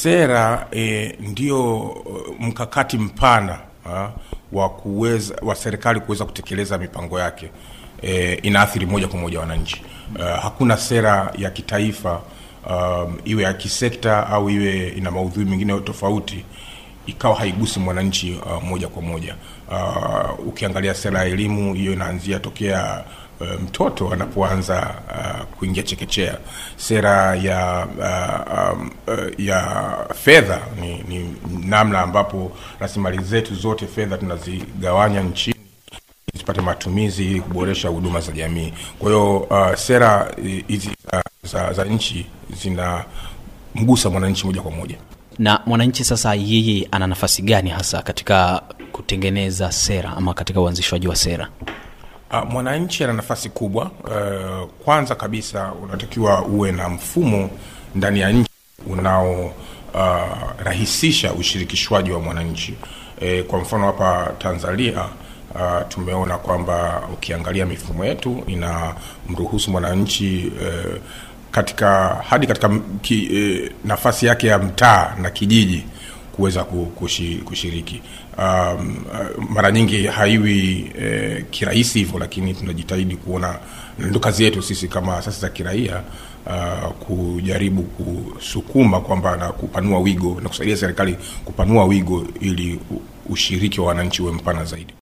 sera e, ndio mkakati mpana ha, wa kuweza wa serikali kuweza kutekeleza mipango yake e, inaathiri moja kwa moja wananchi. Uh, hakuna sera ya kitaifa um, iwe ya kisekta au iwe ina maudhui mengine tofauti ikawa haigusi mwananchi uh, moja kwa moja. Uh, ukiangalia sera ya elimu hiyo inaanzia tokea uh, mtoto anapoanza uh, kuingia chekechea. Sera ya uh, um, uh, ya fedha ni, ni namna ambapo rasilimali zetu zote fedha tunazigawanya nchini zipate matumizi ili kuboresha huduma za jamii. Kwa hiyo uh, sera hizi za, za, za nchi zinamgusa mwananchi moja kwa moja. Na mwananchi sasa, yeye ana nafasi gani hasa katika kutengeneza sera ama katika uanzishwaji wa sera? Uh, mwananchi ana nafasi kubwa. Uh, kwanza kabisa unatakiwa uwe na mfumo ndani ya nchi unaorahisisha uh, ushirikishwaji wa mwananchi. E, kwa mfano hapa Tanzania Uh, tumeona kwamba ukiangalia mifumo yetu inamruhusu mwananchi uh, katika hadi katika ki, uh, nafasi yake ya mtaa na kijiji kuweza kushiriki. Um, uh, mara nyingi haiwi uh, kirahisi hivyo, lakini tunajitahidi kuona, ndo kazi yetu sisi kama asasi za kiraia uh, kujaribu kusukuma kwamba na kupanua wigo na kusaidia serikali kupanua wigo ili ushiriki wa wananchi uwe mpana zaidi.